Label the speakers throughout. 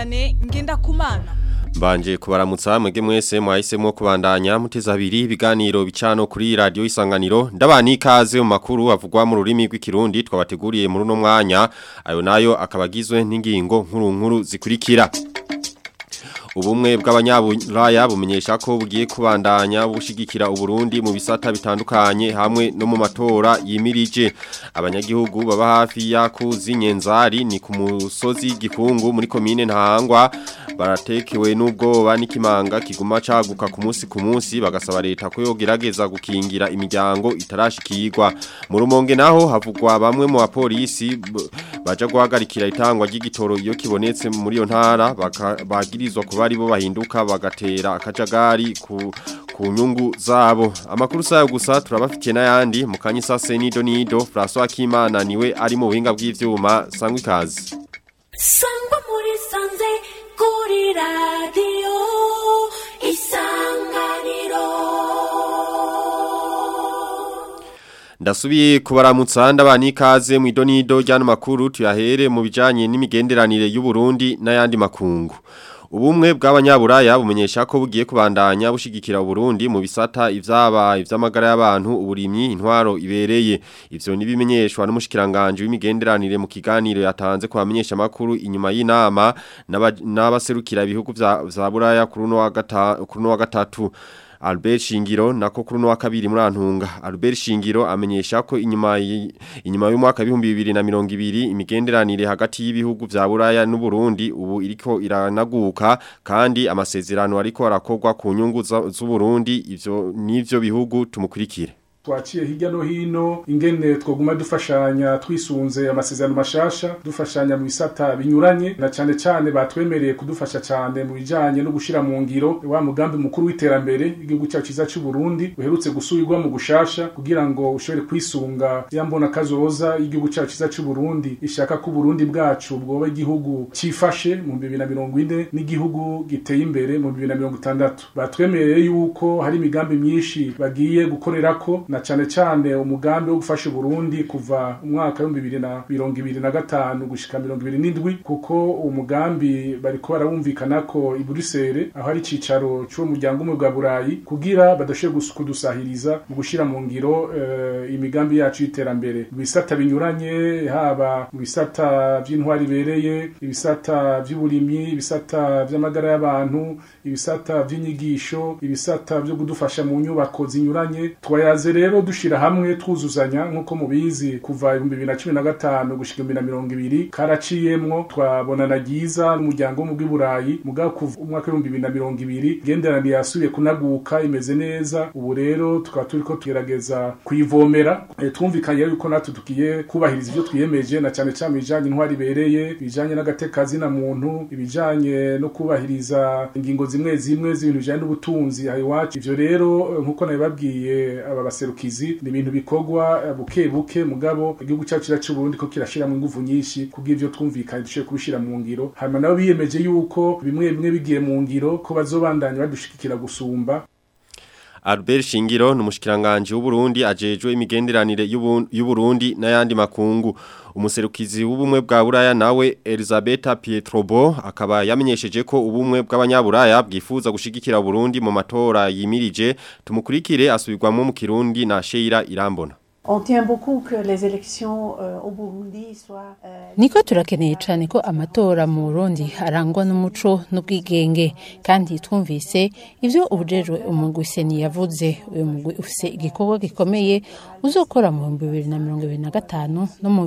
Speaker 1: Vianney Ngendakumana
Speaker 2: Mbanje kubaramutsa mwege mwese mwahisemo kubandanya muteza abiri ibiganiro bicano kuri radio isanganiro ndabani ikaze mu makuru avugwa mu rurimi rw'ikirundi twabateguriye muri no mwanya ayo nayo akabagizwe n'ingingo nkuru nkuru zikurikira Ubumwe bw'abanyaburaya bumenyesha ko bugiye kubandanya bushigikira Uburundi mu bisata bitandukanye hamwe no mu matora yimirije abanyagihugu baba hafi ya kuzinyenzari ni ku musozi gikungu muri komine ntahangwa baratekewe n'ubwoba n'ikimanga kiguma caguka ku munsi ku munsi bagasaba leta ko yogerageza gukingira imiryango itarashikirwa mu rumonge naho havugwa bamwe mu bapolisi baja guhagarikira itangwa ry'igitoro iyo kibonetse muri iyo ntara bagirizwa kuba ari bo bahinduka bagatera akajagari ku ku nyungu zabo amakuru sayo gusa turabafitiye n'ayandi mu kanyisase nido nido François Kimana niwe ari mu buhinga bw'ivyuma sangwa ikaze
Speaker 3: sangwa muri sanze kuri radio isanganiro
Speaker 2: Ndasubiye kubaramutsa ndabani ikaze mu idonido ryano makuru tuyahere mu bijanye n'imigenderanire y'u Burundi n'ayandi makungu Ubumwe bw'abanyaburaya bumenyesha ko bugiye kubandanya bushigikira Burundi mu bisata ivyaba ivy'amagara y'abantu uburimyi intwaro ibereye ivyo nibimenyeshwa n'umushikiranganje w'imigenderanire mu kiganiro yatanze ku bamenyesha makuru inyuma y'inama n'abaserukira ibihugu vya buraya kuri no wa gatatu kuri no wa gatatu Albert Shingiro nako kuri no wa kabiri muri antunga Albert Shingiro amenyesha ko inyuma inyuma y'umwaka 2020 imigenderanire hagati y'ibihugu vya Buraya n'u Burundi ubu iriko iranaguka kandi amasezerano ariko arakogwa ku nyungu z'u Burundi ivyo nivyo bihugu tumukurikire
Speaker 4: twaciye hirya no hino ingene twoguma dufashanya twisunze amasezerano mashasha dufashanya mu bisata binyuranye na cyane cyane batwemereye kudufasha cyane mu bijanye no gushira mu ngiro wa mugambi mukuru w'iterambere igihugu cyacu cyiza cy'u Burundi uherutse gusubirwa mu gushasha kugira ngo ushobore kwisunga yambona kazoza igihugu cyacu cyiza cy'u Burundi ishaka ko Burundi bwacu bwoba igihugu cifashe mu 2040 n'igihugu giteye imbere mu 2060 batwemereye yuko hari imigambi myinshi bagiye gukorerako na cyane cyane umugambi wo gufasha Burundi kuva umwaka wa 2025 gushika 2027 kuko umugambi bariko barabumvikana ko i Bruxelles aho ari cicaro cyo muryango umwe bwa Burayi kugira badashe kudusahiriza mu gushira mu ngiro uh, imigambi yacu y'iterambere bisata binyuranye haba mu bisata by'intwari bereye ibisata by'uburimyi ibisata by'amagara y'abantu ibisata by'inyigisho ibisata byo kudufasha mu nyubako zinyuranye twayaze rero dushira hamwe twuzuzanya nkuko mubizi kuva 2015 gushika 2020 karaciyemwo twabona na giza n'umuryango wo mu bw'iburayi mugabo kuva umwaka wa 2020 genderanire yasubiye kunaguka imeze neza ubu rero tukaba turiko tugerageza kuyivomera e, twumvikanye yuko natwe tugiye kubahiriza ivyo twiyemeje na cyane cyane bijanye intwari bereye bijanye n'agatekazi na muntu ibijanye no kubahiriza ingingo zimwe zimwe z'ibintu bijanye n'ubutunzi aho iwacu ivyo rero nkuko nabibabwiye aba baserukizi ni ibintu bikorwa buke buke mugabo igihugu cyacu cyacu Burundi ko kirashiramo ingufu nyinshi kugira ivyo twumvikanye dushoboye kubishira mu ngiro hanyuma nabo biyemeje yuko bimwe bimwe bigiye mu ngiro ko bazobandanya badushikikira gusumba
Speaker 2: Albert Shingiro numushikiranganje w'Uburundi ajejwe imigenderanire y'u Burundi n'ayandi makungu umuserukizi w'ubumwe bwa Buraya nawe Elizabeth Pietrobo akaba yamenyesheje ko ubumwe bw'abanyaburaya bwifuza gushigikira Burundi mu matora yimirije tumukurikire asubirwamo mu Kirundi na Sheira Irambona
Speaker 5: On tient beaucoup que les élections euh, au Burundi soient euh,
Speaker 6: Niko turakeneye cyane ko amatora mu Burundi arangwa n'umuco n'ubwigenge kandi twumvise ivyo ubujejwe umugwiseni yavuze uyu mugwi ufise igikorwa gikomeye uzokora mu 2025 no mu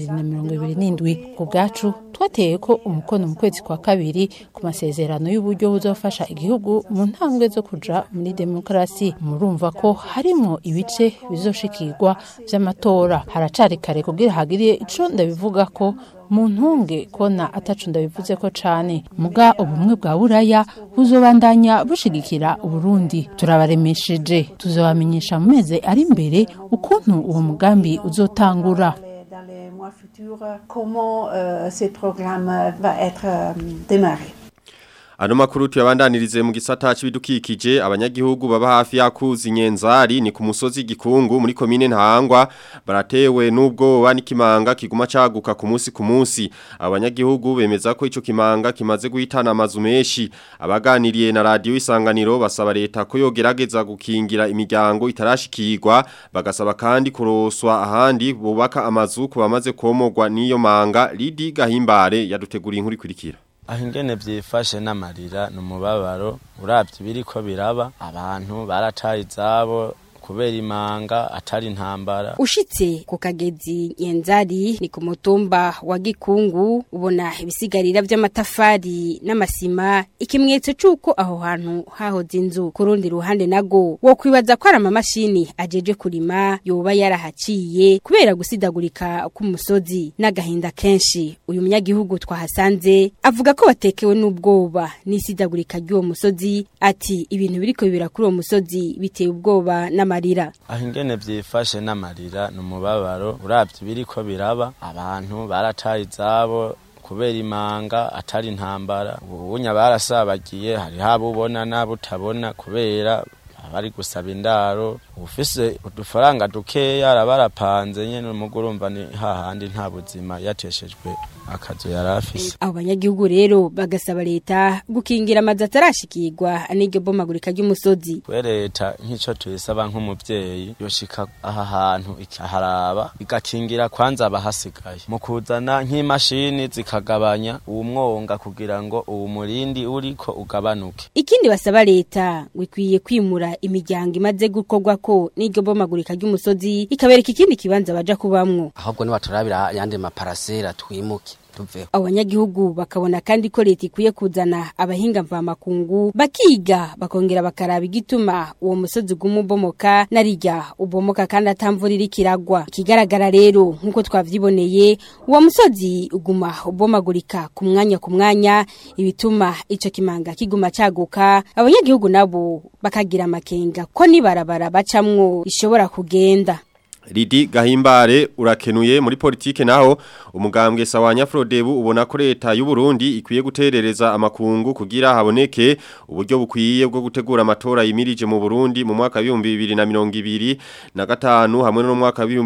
Speaker 6: 2027 ku bwacu twateye ko umukono mu kwezi kwa kabiri ku masezerano y'uburyo buzofasha igihugu mu ntambwe zo kuja muri demokarasi murumva ko harimo ibice bizoshikirwa vy'amatora haracari kare kugira hagiriye ico ndabivuga ko mu ntunge kona atacu ndabivuze ko cane muga ubumwe bwa buraya buzobandanya bushigikira uburundi turabaremesheje tuzobamenyesha mu mezi ari imbere ukuntu uwo mugambi uzotangura
Speaker 5: dans les mois futurs comment euh, ce programme va être euh, démarré.
Speaker 2: Ano makuru tuyabandanirize mu gisata c'ibidukikije abanyagihugu baba hafi yakuzi nyenzari ni ku musozi gikungu muri komine ntahangwa baratewe n'ubwoba n'ikimanga kiguma caguka ku munsi ku munsi abanyagihugu bemeza ko ico kimanga kimaze guhitana amazu menshi abaganiriye na radio isanganiro basaba leta ko yogerageza gukingira imiryango itarashikirwa bagasaba kandi kuroswa ahandi bubaka amazu ku bamaze komogwa n'iyo manga Lidi Gahimbare yaduteguriye inkuru ikurikira
Speaker 1: aho ingene vyifashe n'amarira ni umubabaro uravye biriko biraba abantu barataye izabo kubera imanga atari intambara
Speaker 7: ushitse ku kagezi nyenzari ni ku mutumba wa gikungu ubona ibisigarira vy'amatafari n'amasima ikimenyetso c'uko aho hantu hahoze inzu ku rundi ruhande nago wo kwibaza ko ari amamashini ajeje kurima yoba yarahaciye kubera gusidagurika k'umusozi n'agahinda kenshi uyu munyagihugu twahasanze avuga ko batekewe n'ubwoba n'isidagurika ry'uwo musozi ati ibintu biriko bibera kuri uwo musozi biteye ubwoba n'amarira
Speaker 1: aho ingene vyifashe n'amarira ni umubabaro uravye biriko biraba abantu barataye izabo kubera imanga atari intambara ubunya barasabagiye hariho abubona n'abutabona kubera abari gusaba indaro ufise udufaranga dukeya araba arapanze nyene umugu urumva ni hahandi nta buzima yateshejwe akazu yari afise
Speaker 7: abo banyagihugu rero bagasaba leta gukingira amazu atarashikirwa n'iryo bomagurika ry'umusozi
Speaker 1: kwe leta nk'ico tuyisaba nk'umuvyeyi yoshika aha hantu ikaharaba igakingira kwanza abahasigaye mu kuzana nk'imashini zikagabanya uwo mwonga kugira ngo uwo murindi uriko ugabanuke
Speaker 7: ikindi basaba leta ngo ikwiye kwimura imiryango imaze gukorwako n'iryo bomagurika ry'umusozi ikabereka ikindi kibanza baja kubamwo
Speaker 8: ahubwo nibaturabira yandi maparasera twimuke tuveho
Speaker 7: abanyagihugu bakabona kandi ko leta ikwiye kuzana abahinga mvamakungu bakiga bakongera bakaraba igituma uwo musozi uguma ubomoka narirya ubomoka kandi atamvura iriko iragwa ikigaragara rero nk'uko twavyiboneye uwo musozi uguma ubomagurika ku mwanya ku mwanya ibituma ico kimanga kiguma caguka abanyagihugu nabo bakagira amakenga ko nibarabara bacamwo ishobora kugenda
Speaker 2: Lidi Gahimbare urakenuye muri politike naho umugambwe sawanya Frodebu ubona ko leta y'u Burundi ikwiye guterereza amakungu kugira haboneke uburyo bukwiye bwo gutegura amatora yimirije mu Burundi mu mwaka wa 2020 na gatanu hamwe no mu mwaka wa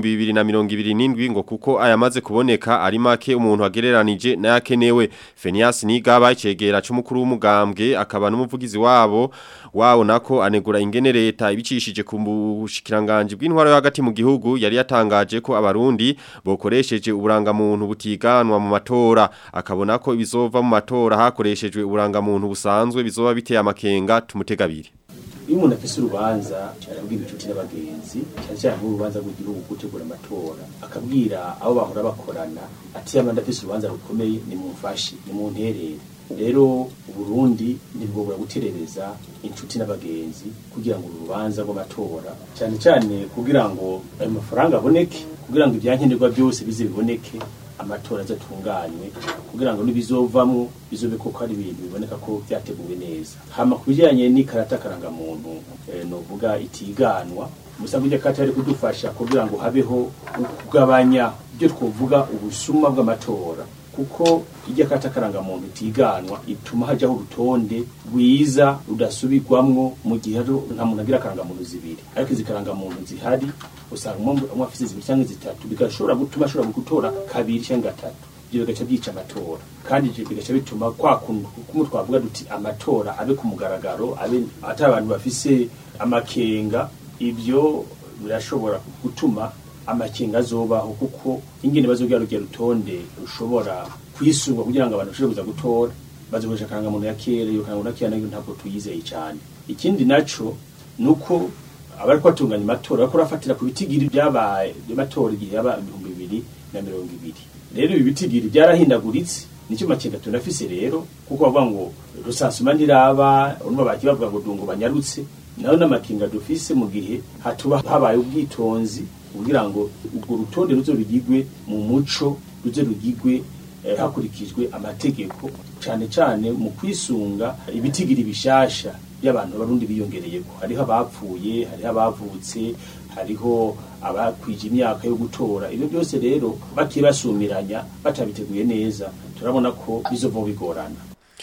Speaker 2: 2027 ngo kuko ayamaze kuboneka ari make umuntu agereranije nayakenewe Fenias Nigaba cegera c'umukuru w'umugambwe akaba n'umuvugizi wabo wawo nako anegura ingene leta ibicishije ku bushikiranganje bw'intwaro yo hagati mu gihugu yari yatangaje ko abarundi bokoresheje uburangamuntu butiganwa mu matora akabona ko ibizova mu matora hakoreshejwe uburangamuntu busanzwe bizoba biteye amakenga tumutegabiri
Speaker 9: iyo umuntu afise urubanza arabwira inshuti n'abagenzi cyane cyane nk'urubanza rw'igihugu gutegura amatora akabwira abo bahora bakorana ati yaba ndafise urubanza rukomeye nimumfashe nimunterere rero uburundi ntibwobura guterereza inshuti n'abagenzi kugira ngo urubanza rw'amatora cyane cyane kugira ngo ayo mafaranga aboneke kugira ngo ibyankenerwa byose bize biboneke amatora azatunganywe kugira ngo nibizovamwo bizobe koko ari ibintu biboneka ko byateguwe neza hama ku bijyanye n'ikarata karangamuntu eh, novuga itiganwa musanzwe irya karata yari kudufasha kugira ngo habeho kugabanya ibyo twovuga ubusuma bw'amatora kuko irya karata karangamuntu itiganwa ituma hajyaho urutonde rwiza rudasubirwamwo mu gihe nta muntu agira akarangamuntu zibiri ariko izi karangamuntu zihari usanga umwe afise zibiri cyangwa zitatu bigashobora gutuma ashobora gutora kabiri cyangwa gatatu ibyo bigaca byica amatora kandi ibyo bigaca bituma kwa kuntu kumwe twavuga duti amatora abe ku mugaragaro abe atari abantu bafise amakenga ibyo birashobora gutuma amakenga azobaho kuko ingene bazogira rugiye rutonde rushobora kwisungwa kugira ngo abantu bashobore kuza gutora bazokoresha akarangamuntu ya kera iyo karangamuntu ya kera nayo ntabwo tuyizeye cyane ikindi naco nuko abari kwatunganya amatora bariko barafatira ku bitigiri byabaye by'amatora igihe yaba ibihumbi bibiri na mirongo ibiri rero ibi bitigiri byarahindaguritse nicyo makenga tunafise rero kuko bavuga ngo rusansuma ntiraba urumva bagiye bavuga ngo dungo banyarutse nayo n'amakenga dufise mu gihe hatuba habaye ubwitonzi kugira ngo urwo rutonde ruzo rugigwe mu muco ruze rugigwe eh, hakurikijwe amategeko cyane cyane mu kwisunga ibitigiri bishasha by'abantu barundi biyongereyeko hariho abapfuye hariho abavutse hariho abakwije imyaka yo gutora ibyo byose rero bakibasumiranya batabiteguye neza turabona ko bizova bigorana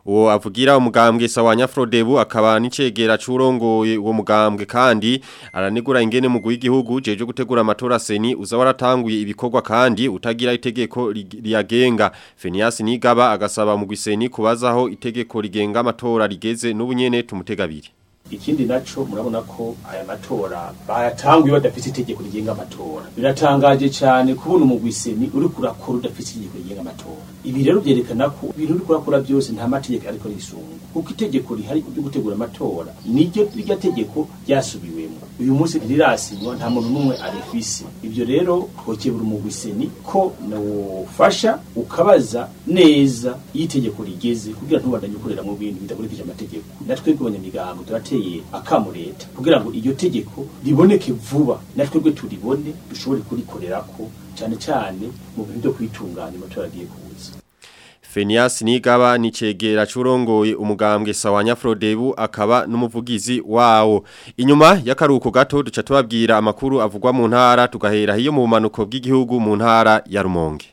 Speaker 2: uwo avugira umugambwe Sawanya Frodebu akaba n'icegera curongoye uwo mugambwe kandi aranegura ingene mu w'igihugu jeje gutegura amatora seni uza waratanguye ibikorwa kandi utagira itegeko rig- riyagenga Fenias Nigaba agasaba mu gwiseni kubazaho itegeko rigenga amatora rigeze n'ubunyene tumutegabiri
Speaker 9: ikindi naco murabona ko aya matora bayatanguye badafite itegeko rigenga amatora biratangaje cyane kubona umugwiseni uri kurakora udafite itegeko rigenga amatora ibi rero byerekana ko ibintu uri kurakora byose nta mategeko ariko risunga kuko itegeko rihari ryo gutegura amatora niryo rya tegeko ryasubiwemo uyu munsi ntirasinywa nta muntu n'umwe arifise ibyo rero twokebura umugwiseni ko nawufasha ukabaza neza iyo itegeko rigeze kugira ntubandanye ukorera mu bintu bidakurikije amategeko natwe bw'abanyamigango turateye akamu leta kugira ngo iryo tegeko riboneke vuba natwe bwe turibone dushobore kurikorerako cyane cyane mu bintu byo kwitunganya amatora agiye kuza
Speaker 2: Fenias Nigaba ni cegera curongoye umugambwe Sawanya Frodebu akaba n'umuvugizi wawo. Inyuma y'akaruko gato duca tubabwira amakuru avugwa mu ntara tugahera hiyo mu manuko bw'igihugu mu ntara ya Rumonge.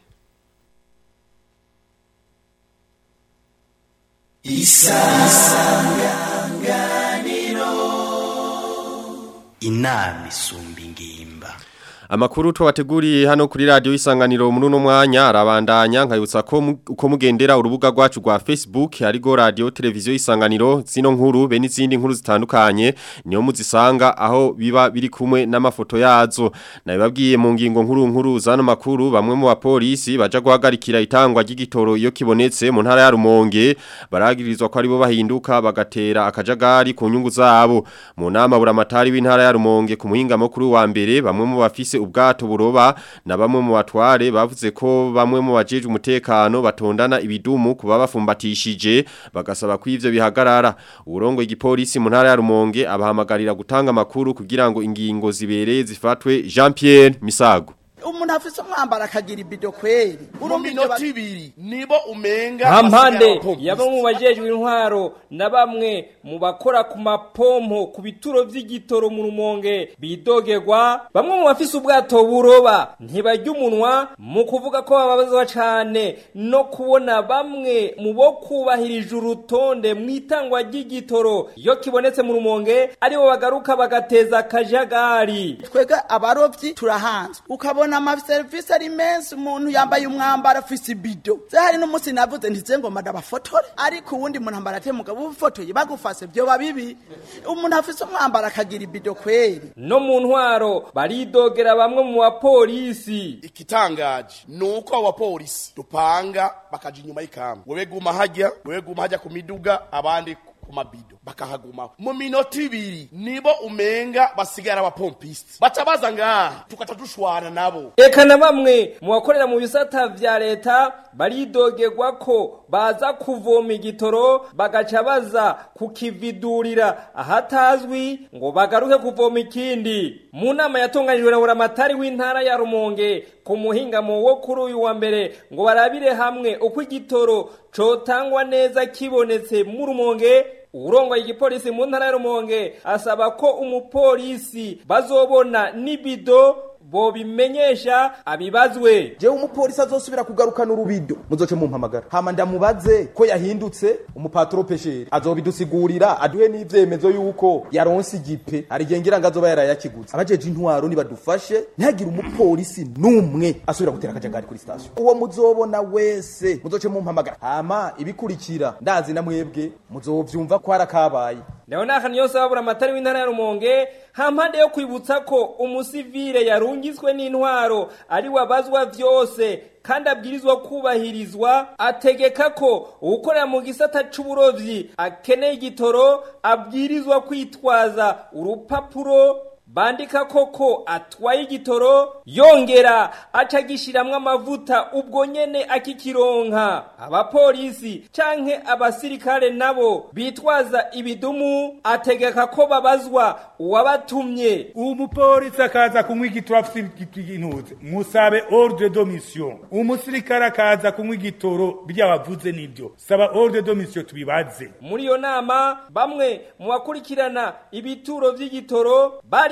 Speaker 10: inama isumba ingimba
Speaker 2: Amakuru twabateguriye hano kuri radio isanganiro muri uno mwanya arabandanya nkayutsa ko mu- uko mugendera urubuga rwacu rwa Facebook harigo radio televiziyo isanganiro zino nkuru be n'izindi nkuru zitandukanye niyo muzisanga aho biba biri kumwe n'amafoto yazo nabibabwiye mu ngingo nkuru nkuru zano makuru bamwe mu bapolisi baja guhagarikira itangwa ry'igitoro iyo kibonetse mu ntara ya Rumonge baragirizwa ko aribo bahinduka bagatera akajagari ku nyungu zabo mu nama buramatari w'intara ya Rumonge ku muhinga mukuru wa mbere bamwe mu bafise ubwato buroba na bamwe mu batware bavuze ko bamwe mu bajeje umutekano batondana ibidumu kuba bafumbatishije bagasaba ko ivyo bihagarara urongo igipolisi mu ntara ya Rumonge abahamagarira gutanga amakuru kugira ngo ingingo zibereye zifatwe Jean Pierre Misago
Speaker 11: umuntu afise umwambaro akagira ibido kweri
Speaker 12: mu minota ibiri nibo umenga
Speaker 13: nta mpande
Speaker 12: basigaye
Speaker 13: ya bamwe mu bajejwe intwaro na bamwe mu bakora ku mapompo ku bituro vy'igitoro mu rumonge bidogerwa bamwe mu bafise ubwato buroba ntibajya umunwa mu kuvuga ko bababazwa cane no kubona bamwe mu bo kubahirije urutonde mu itangwa ry'igitoro iyo kibonetse mu rumonge aribo bagaruka bagateza akajagari
Speaker 11: twebwe abarovyi turahanzwe ukabona amaserivisi ari menshi umuntu yambaye umwambaro afise ibido se hari n'umunsi navuze ntize ngo mada bafotore ariko uwundi muntu ambara ate mugabo ufotoye bagufase vyoba bibi umuntu afise umwambaro akagira ibido kweri
Speaker 13: no mu ntwaro baridogera bamwe mu bapolisi
Speaker 12: ikitangaje nuko abo bapolisi dupanga bakaja inyuma y'ikamba wewe guma hajya wewe guma hajya ku miduga abandi ku mabido bakahaguma mu minota ibiri nibo umenga basigara abapompisi baca baza ngaha tukaca dushwana nabo
Speaker 13: eka na bamwe mu bakorera mu bisata vya leta baridogerwa ko baza kuvoma igitoro bagaca baza kukividurira ahatazwi ngo bagaruke kuvoma ikindi mu nama yatunganijwe na buramatari w'intara ya rumonge ku muhingamo wo kuri uyu wa mbere ngo barabire hamwe uko igitoro cotangwa neza kibonetse mu rumonge urongoye igipolisi mu ntara ya rumonge asaba ko umupolisi bazobona n'ibido bobimenyesha abibazwe
Speaker 14: jewe umupolisi azosubira kugarukana urubido muzoce mumpamagara hama ndamubaze ko yahindutse umupatro pesheri azobidusigurira aduhe n'ivyemezo yuko yaronse igipe arigengera ngo azoba yarayakiguze abajeje intwaro nibadufashe ntihagire umupolisi n'umwe asubira gutera akajagari kuri station uwo muzobona wese muzoce mumpamagara hama ibikurikira ndazi na mwebwe muzovyumva ko harakabaye
Speaker 13: leonard niyose wabura amatari w'intara ya rumonge hampande yo kwibutsa ko umusivile yarungitswe n'intwaro ari wabazwa vyose kandi abwirizwa kubahirizwa ategeka ko uwukorera mu gisata c'uburovyi akeneye igitoro abwirizwa kwitwaza urupapuro bandika koko atwaye igitoro yongera acagishiramwo amavuta ubwo nyene akikironka abapolisi canke abasirikare nabo bitwaza ibidumu ategeka ko babazwa uwabatumye
Speaker 15: umupolisi akaza kunywa igitoro afite intuze musabe ordre de mission umusirikare akaza kunywa igitoro byabavuze nibyo saba ordre de mission tubibaze
Speaker 13: muri iyo nama bamwe mu bakurikirana ibituro vy'igitoro bari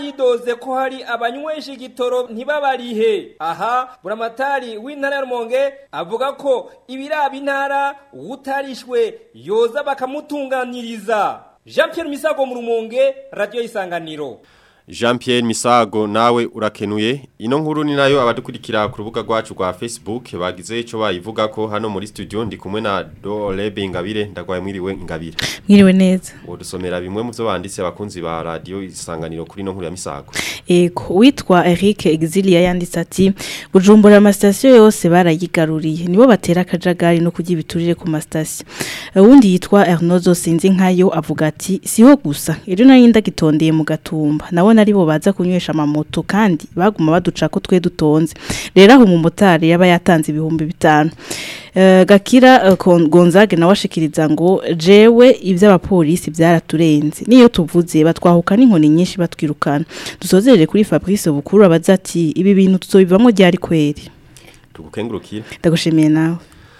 Speaker 13: baridoze ko hari abanywesha igitoro ntibabarihe aha buramatari w'intara ya rumonge avuga ko ibiraba intara utarishwe yoza bakamutunganiriza jean pierre misago mu rumonge radiyo y'isanganiro
Speaker 2: Jean Pierre Misago nawe urakenuye ino nkuru ni nayo abadukurikira ku rubuga rwacu rwa Facebook bagize ico bayivuga ko hano muri studio ndi kumwe na Dolebe Ingabire ndagwaye mwiriwe Ingabire
Speaker 16: Mwiriwe neza
Speaker 2: Wodusomera bimwe mu byo banditse abakunzi ba radio isanganiro kuri no nkuru ya Misago
Speaker 16: Ego witwa Eric Exilia yanditse ati Bujumbura amastation yose barayigaruriye nibo batera akajagari no kujya ibiturire ku mastation uwundi yitwa Ernozo sinzi nkayo avuga ati siho gusa ejo nari ndagitondeye mu gatumba nabona ari bo baza kunywesha amamoto kandi baguma baduca ko twe dutonze rero aho umumotari yaba yatanze ibihumbi bitanu Uh, Gakira uh, Gonzague nawe ashikiriza ngo jewe ivy'abapolisi byaraturenze niyo tuvuze batwahuka n'inkoni nyinshi batwirukana dusozerere kuri Fabrice Bukuru abaza ati ibi bintu tuzobivamo ryari kweri
Speaker 2: tugukengurukire
Speaker 16: ndagushimiye nawe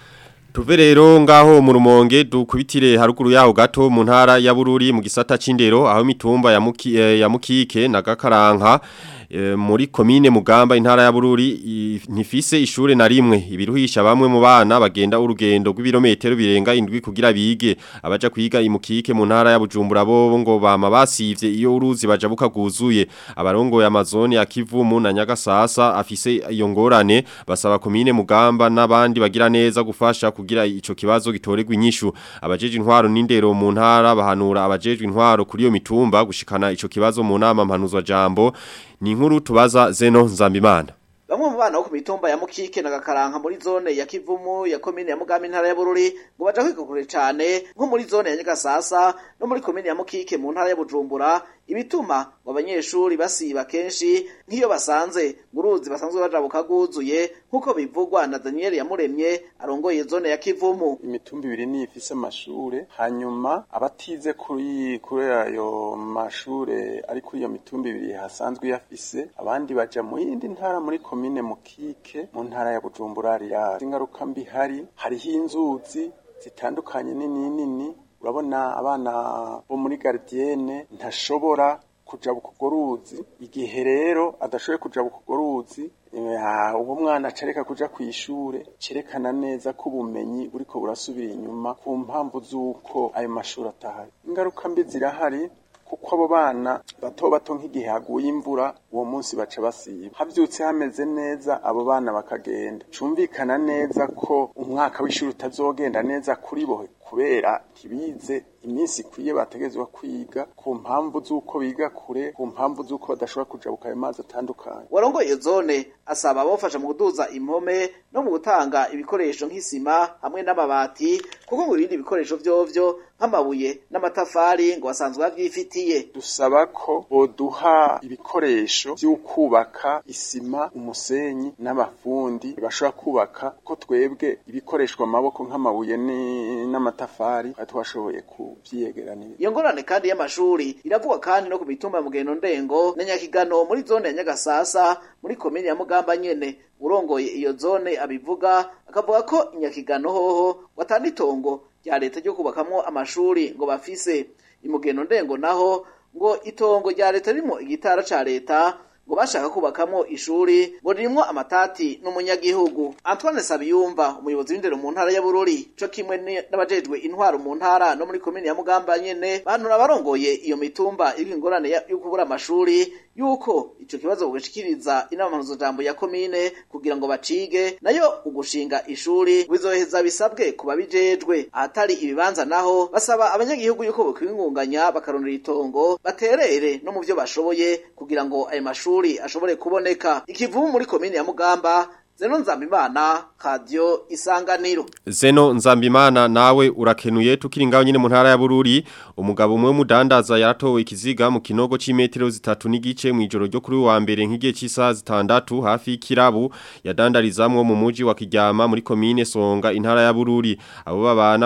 Speaker 2: Tuve rero ngaho mu rumonge dukubitire haruguru yaho gato mu ntara ya Bururi mu gisata c'indero aho mitumba ya muki, eh, ya mukike na gakaranka e, muri komine mugamba intara ya Bururi ntifise ishure na rimwe ibiruhisha bamwe mu bana bagenda urugendo rw'ibirometero birenga indwi kugira bige abaja kwiga imukike mu ntara ya Bujumbura bo ngo bama basivye iyo uruzi baja bukaguzuye abarongo ya Amazon ya Kivumu na Nyagasasa afise iyo ngorane basaba komine mugamba n'abandi bagira neza gufasha kugira ico kibazo gitorerwa inyishu abajeje intwaro n'indero mu ntara bahanura abajeje intwaro kuri iyo mitumba gushikana ico kibazo mu nama mpanuzwa jambo ni inkuru tubaza Zeno Nzambimana
Speaker 17: Bamwe mu bana bo ku mitumba ya Mukike na Gakaranka muri zone ya Kivumu ya komine ya Mugamba intara ya Bururi ngo baja kwikukure cyane nko muri zone ya Nyagasasa no muri komine ya Mukike mu ntara ya Bujumbura ibituma ngo abanyeshuri basiba kenshi nk'iyo basanze nguruzi basanzwe baja bukaguzuye nkuko bivugwa na Daniel Yamuremye arongoye zone ya Kivumu
Speaker 18: imitumba ibiri ni ifise amashure hanyuma abatize kuri kuri ayo mashure ari kuri iyo mitumba ibiri hasanzwe yafise abandi baja mu yindi ntara muri komine Mukike mu ntara ya Bujumbura ya ingaruka mbi hari hariho inzuzi zitandukanye nini nini urabona abana bo muri gardienne ntashobora kuja bukugo ruzi igihe rero adashoboye kuja bukugo ruzi uwo mwana acareka kuja kw'ishure cerekana neza ko ubumenyi buriko burasubira inyuma ku mpamvu z'uko ayo mashuri atahari ingaruka mbi zirahari kuko abo bana bato bato nk'igihe haguye imvura uwo munsi baca basiba havyutse hameze neza abo bana bakagenda cumvikana neza ko umwaka w'ishuri utazogenda neza kuri bo kubera ntibize iminsi ikwiye bategezwa kwiga ku mpamvu z'uko biga kure ku mpamvu z'uko badashobora kujabuka ayo mazi atandukanye
Speaker 17: warongoye zone asaba abafasha mu kuduza impome no mu gutanga ibikoresho nk'isima hamwe n'amabati kuko ngo ibindi bikoresho vyovyo nk'amabuye n'amatafari ngo basanzwe bavyifitiye
Speaker 18: dusaba ko boduha ibikoresho vy'ukubaka isima umusenyi n'abafundi bashobora kubaka ko twebwe ibikoreshwa amaboko nk'amabuye n'amatafari twashoboye kuvyiyegeranira
Speaker 17: iyo ngorane kandi y'amashuri iravugwa kandi no ku mitumba ya mugendo ndengo na nyakigano muri zone ya nyagasasa muri komine ya mugamba nyene urongoye iyo zone abivuga akavuga ko inyakigano hoho watanda itongo rya leta ryo kubakamwo amashuri ngo bafise imugendo ndengo naho ngo itongo rya leta ririmo igitara ca leta ngo bashaka kubakamwo ishuri ngo ririmwo amatati n'umunyagihugu Antoine Sabiyumva umuyobozi w'indero mu ntara ya Bururi co kimwe n'abajejwe intwaro mu ntara no muri komine ya Mugamba nyene banura barongoye iyo mitumba iri ingorane yo kubura amashuri yuko ico kibazo bugashikiriza inama jambo ya komine kugira ngo bacige nayo ugushinga ishuri bizoheza bisabwe kuba bijejwe ahatari ibibanza naho basaba abanyagihugu yuko bokwingunganya bakarondera itongo baterere no mu byo bashoboye kugira ngo ayo mashuri ashobore kuboneka ikivumu muri komine ya Mugamba Zeno Nzambimana Radio Isanganiro
Speaker 2: Zeno Nzambimana nawe urakenuye tukiri ngaho nyine mu ntara ya Bururi umugabo umwe mudandaza yaratowe ikiziga mu kinogo c'imetero zitatu n'igice mu ijoro ryo kuri wa mbere nk'igihe cy'isaha zitandatu hafi y'ikirabu yadandarizamwo mu muji wa Kiryama muri komine Songa intara ya Bururi abo babana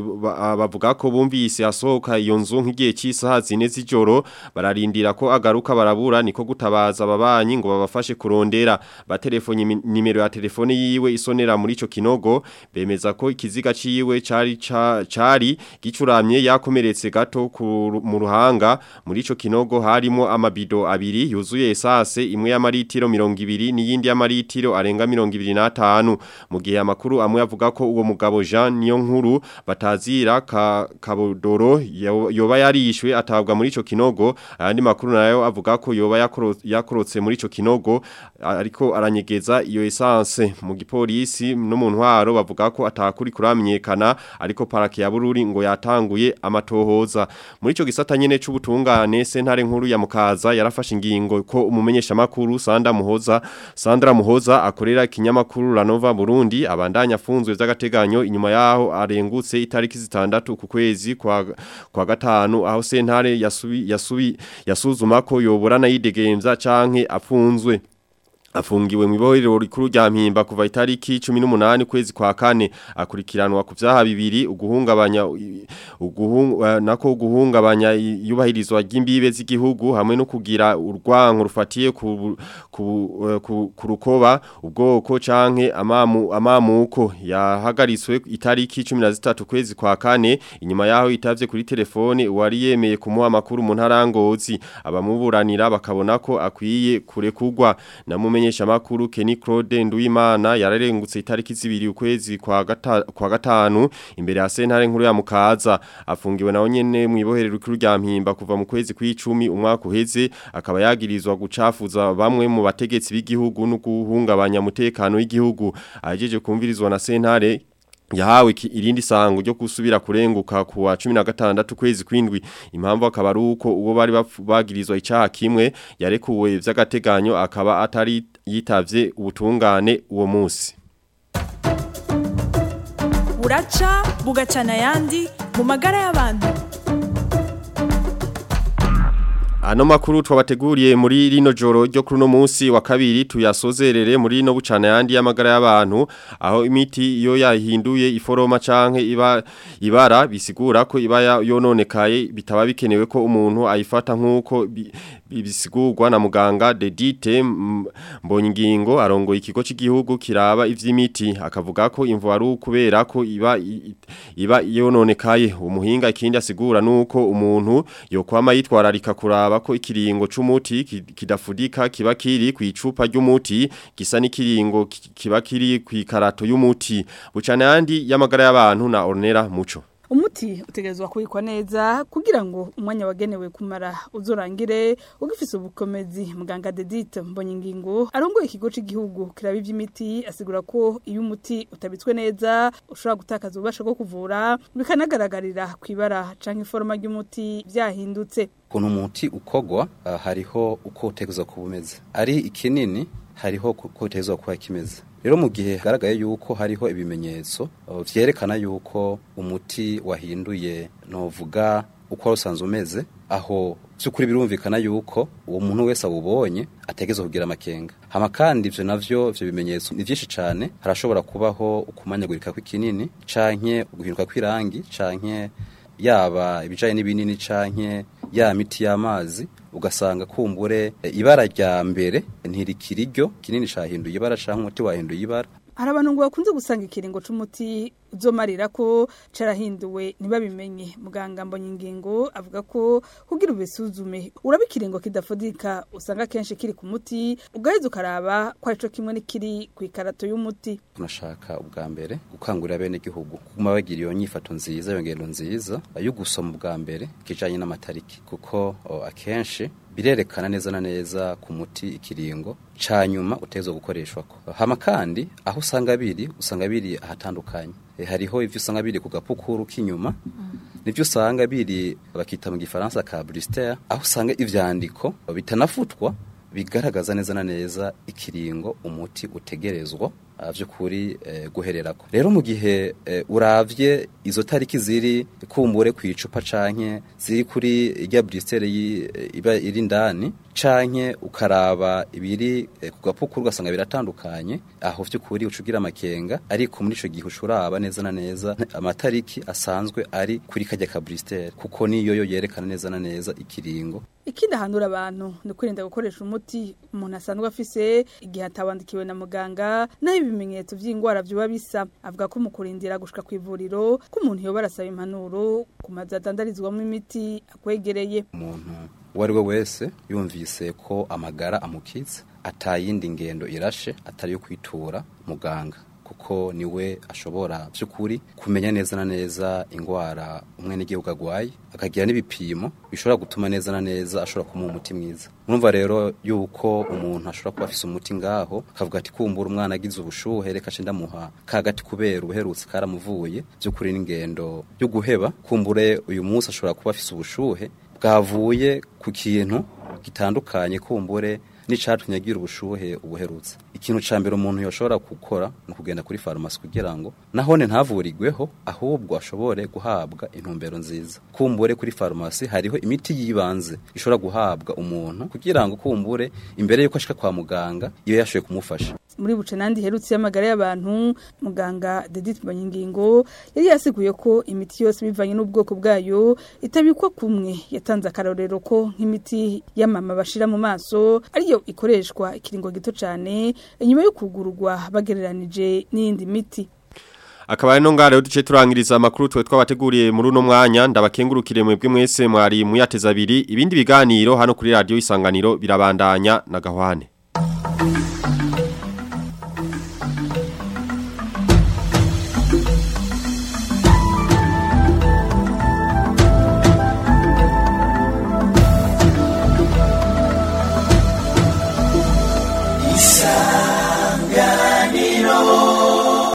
Speaker 2: bavuga ko bumvise asohoka iyo nzu nk'igihe cy'isaha zine z'ijoro bararindira ko agaruka barabura niko gutabaza ababanyi ngo babafashe kurondera batelefonye nimero basanga telefone yiwe isonera muri ico kinogo bemeza ko ikiziga ciwe cari ca- cari gicuramye yakomeretse gato ku- mu ruhanga muri ico kinogo harimo amabido abiri yuzuye esase imwe y'amaritiro 200 n'iyindi y'amaritiro arenga 25 mu gihe amakuru amwe avuga ko uwo mugabo Jean niyo nkuru batazira ka kabodoro yo- yoba yarishwe atabwa muri ico kinogo ayandi makuru nayo avuga ko yoba yakoro- yakorotse muri ico kinogo ariko aranyegeza iyo essence mu gipolisi no mu ntwaro bavuga ko atakuri kuramenyekana ariko parake ya Bururi ngo yatanguye amatohoza muri ico gisata nyene c'ubutungane sentare nkuru ya Mukaza yarafashe ingingo ko umumenyesha makuru Sandra Muhoza Sandra Muhoza akorera ikinyamakuru Ranova Burundi abandanya afunzwe vy'agateganyo inyuma yaho arengutse itariki zitandatu ku kwezi kwa kwa gatanu aho sentare yasubi yasubi yasuzuma ko yoborana yidegemvya canke afunzwe afungiwe mu ibohero rikuru rya mpimba kuva itariki 18 kwezi kwa kane akurikiranwa ku vyaha bibiri uguhungabanya uguhung nako uguhungabanya yubahirizwa ry'imbibe z'igihugu hamwe no kugira urwanko rufatiye ku ku, ku, ku rukoba ubwoko canke amamu amamuko yahagaritswe itariki 13 kwezi kwa kane inyuma yaho itavye kuri telefone wari yemeye kumuha makuru mu ntarangozi abamuburanira bakabona ko akwiye kurekugwa namumenye umumenyesha makuru Kenny Claude Nduwimana yararengutse itariki zibiri ukwezi kwa gata, kwa gatanu imbere ya sentare nkuru ya Mukaza afungiwe nawo nyene mu iboherero rikuru rya Mpimba kuva mu kwezi kw'icumi umwaka uheze akaba yagirizwa gucafuza bamwe mu bategetsi b'igihugu no guhungabanya umutekano w'igihugu ajeje kumvirizwa na sentare yahawe ki- irindi sango ryo kusubira kurenguka ku wa 16 kwezi kwindwi impamvu akaba ari uko uwo bari bapfu- bagirizwa icaha kimwe yarekuwe vy'agateganyo akaba atari yitavye ubutungane uwo munsi
Speaker 19: buraca bugacana ayandi mu magara y'abantu
Speaker 2: Ano makuru twabateguriye muri rino joro ryo kuri no munsi wa kabiri tuyasozerere muri no bucana yandi y'amagara y'abantu aho imiti iyo yahinduye iforoma canke iba ibara bisigura ko iba ya- yononekaye bitaba bikenewe ko umuntu ayifata nkuko bi- bi- bisigurwa na muganga Dedite Mbonyingingo arongoye ikigo cy'igihugu kiraba ivy'imiti akavuga ko imvo ari ukubera ko iba i- iba yononekaye umuhinga ikindi asigura nuko umuntu yokwama yitwararika kuraba ko ikiringo c'umuti ki- kidafudika kiba kiri ku icupa ry'umuti gisa n'ikiringo ki- kiba kiri ku ikarato y'umuti bucana yandi y'amagara y'abantu na Ornera Muco
Speaker 20: umuti utegerezwa kubikwa neza kugira ngo umwanya wagenewe kumara uzorangire ugifise ubukomezi muganga Dedite Mbonyingingo arongoye ikigo cy'igihugu kiraba ivy'imiti asigura ko iyo umuti utabitswe neza ushobora gutakaza ububasha bwo kuvura bikanagaragarira kwibara canke iforoma ry'umuti vyahindutse
Speaker 8: ukuntu umuti ukogwa ah, hariho uko utegerezwa kuba umeze ari ikinini hariho uko utegerezwa kuba kimeze rero mu gihe hagaragaye yuko hariho ibimenyetso uh, vyerekana yuko umuti wahinduye novuga uko wari usanzwe umeze aho by'ukuri birumvikana yuko uwo muntu wese awubonye ategerezwa kugira amakenga hama kandi ivyo navyo ivyo bimenyetso ni vyinshi cane harashobora kubaho ukumanyagurika kw'ikinini canke uguhinduka kw'irangi canke yaba ibijanye n'ibinini canke ya miti y'amazi ugasanga kumbure e, ibara rya mbere ntirikiriryo kinini cahinduye ibara canke umuti wahinduye ibara
Speaker 20: hari abantu ngo bakunze gusanga ikiringo c'umuti uzomarira ko carahinduwe ntibabimenye muganga mbonyingingo avuga ko kugira ubisuzume uraba ikiringo kidafudika usanga kenshi kiri ku muti ugaheza ukaraba ko arico kimwe n'ikiri ku ikarato y'umuti
Speaker 8: tunashaka ubwa mbere gukangurira bene igihugu kuguma bagira iyo nyifato nziza iyo ngendo nziza yo gusoma ubwa mbere kijanye n'amatariki kuko o, akenshi birerekana neza na neza ku muti ikiringo ca nyuma utezwa gukoreshwako hama kandi aho usanga biri usanga biri ahatandukanye e, hariho ivyo usanga biri ku gapukuru k'inyuma nivyo usanga biri bakita mu gifaransa ka blister aho usanga ivyandiko bitanafutwa bigaragaza neza na neza ikiringo umuti utegerezwa uh, vy'ukuri uh, guhererako rero mu gihe uh, uravye izo tariki ziri kumbure ku icupa canke ziri kuri irya bristere iba iri ndani canke ukaraba ibiri eh, ku gapukuru ugasanga biratandukanye aho vy'ukuri ucugira amakenga ariko muri ico gihe ucuraba neza na neza amatariki asanzwe ari kuri kajya ka bristere kuko niyo yo yerekana neza na neza ikiringo
Speaker 20: ikindi ahanura abantu ni kwirinda gukoresha umuti umuntu asanzwe afise igihe atawandikiwe na muganga naho ibimenyetso by'indwara byuba bisa avuga ko mu kurindira gushika ku ivuriro ko umuntu yoba arasaba impanuro ku mazu adandarizwamo imiti akwegereye
Speaker 8: umuntu uwo ari we wese yumvise ko amagara amukitse atayindi ngendo irashe atari yo kwitura muganga kuko niwe ashobora by'ukuri kumenya neza na neza indwara umwe n'igihugu agwaye akagira n'ibipimo bishobora gutuma neza na neza ashobora kumuha umuti mwiza murumva rero yuko umuntu ashobora kuba afise umuti ngaho akavuga ati kumbura umwana agize ubushuhe reka nce ndamuha kagati kubera ubuherutse karamuvuye by'ukuri n'ingendo yo guheba kumbure uyu munsi ashobora kuba afise ubushuhe bwavuye ku kintu gitandukanye kumbure n'icatumye agira ubushuhe ubuherutse ikintu ca mbere umuntu yoshobora gukora ni ukugenda kuri farumasi kugira ngo nahone ntavurirweho ahubwo ashobore guhabwa intumbero nziza kumbure kuri farumasi hariho imiti yibanze ishobora guhabwa umuntu kugira ngo kumbure imbere yuko ashika kwa muganga iyo yashoboye kumufasha
Speaker 20: muri buce nandi herutse y'amagara y'abantu muganga Dedith Banyangingo yari yasiguye ko imiti yose bivanye n'ubwoko bwayo itabikwa kumwe yatanze akarorero ko nk'imiti y'amama bashira mu maso ariyo ikoreshwa ikiringo gito cyane inyuma yo kugururwa bagereranije n'iyindi miti
Speaker 2: Akaba ari no ngare duce turangiriza amakuru twe twabateguriye muri uno mwanya ndabakengurukire mwebwe mwese mwari muyateza abiri ibindi biganiro hano kuri radio isanganiro birabandanya na gahwane